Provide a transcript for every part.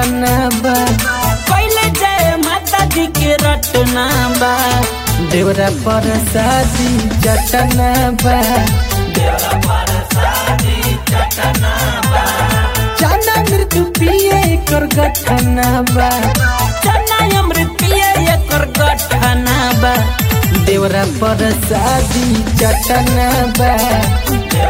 चटना बा पहले जय माता दी के रटना बा देवरा पर शादी चटना बा चना मृत्यु पिए कर गठना बा चना अमृत पिए एकर गठना बा देवरा पर शादी चटना बा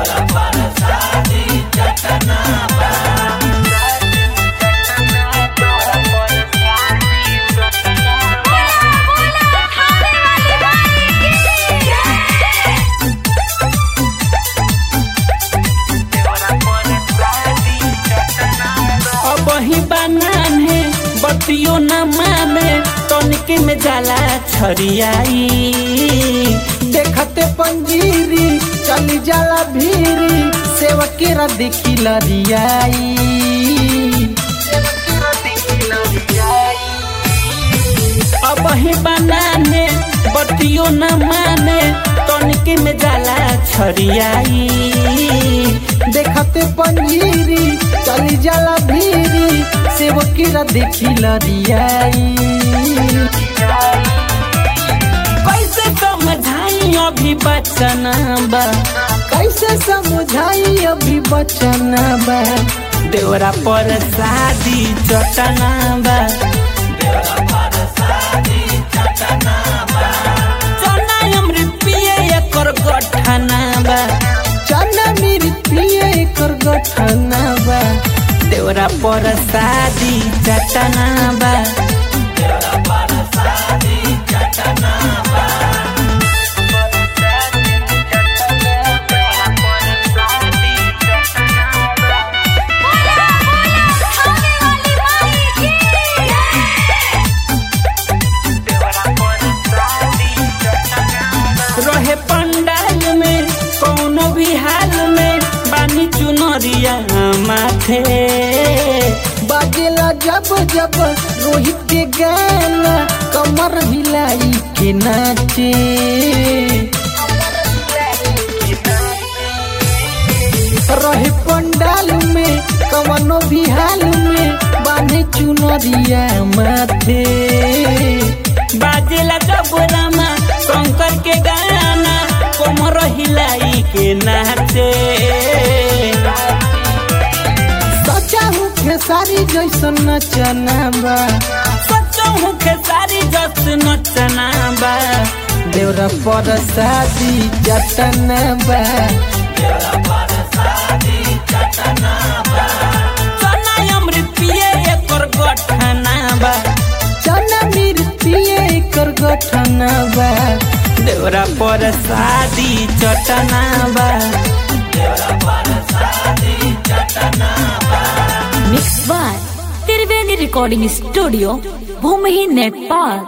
अब ही बनान है बतियो न माने तनिके में जाला छरियाई देखते पंजीरी चली जाला भीरी सेवकेरा देखी लरियाई अब ही बनाने बतियो न माने तनिके में जाला छरियाई देखते पंजीरी चली जाला भीरी सेवकेरा देखी लरियाई कैसे समझाई अभी बचना बा कैसे समझाई अभी बचना बा देवरा पर शादी चटना बा चना अमृत पिए एकर गठना बा चना मेरी पिए कर गठना बा देवरा पर शादी चटना बा रहे पंडाल में कौनो भी हाल में बानी चुनरिया माथे बाजेला जब जब रोहित के गाना कमर हिलाई के नाचे रहे पंडाल में कवनो भी हाल में बांधे चुनरिया माथे बाजेला जब रामा शंकर के गाना कोमर हिलाई के नाचे सचा हूँ खेसारी जैसन नचना बा सचो हूँ खेसारी जस नचना बा देवरा पर शादी जटना बा चना अमृत पिए एकर गठना बा चना मेरी पिए कर गठना बा देवरा पर शादी चटना बा mix by Triveni recording studio भूमि नेपाल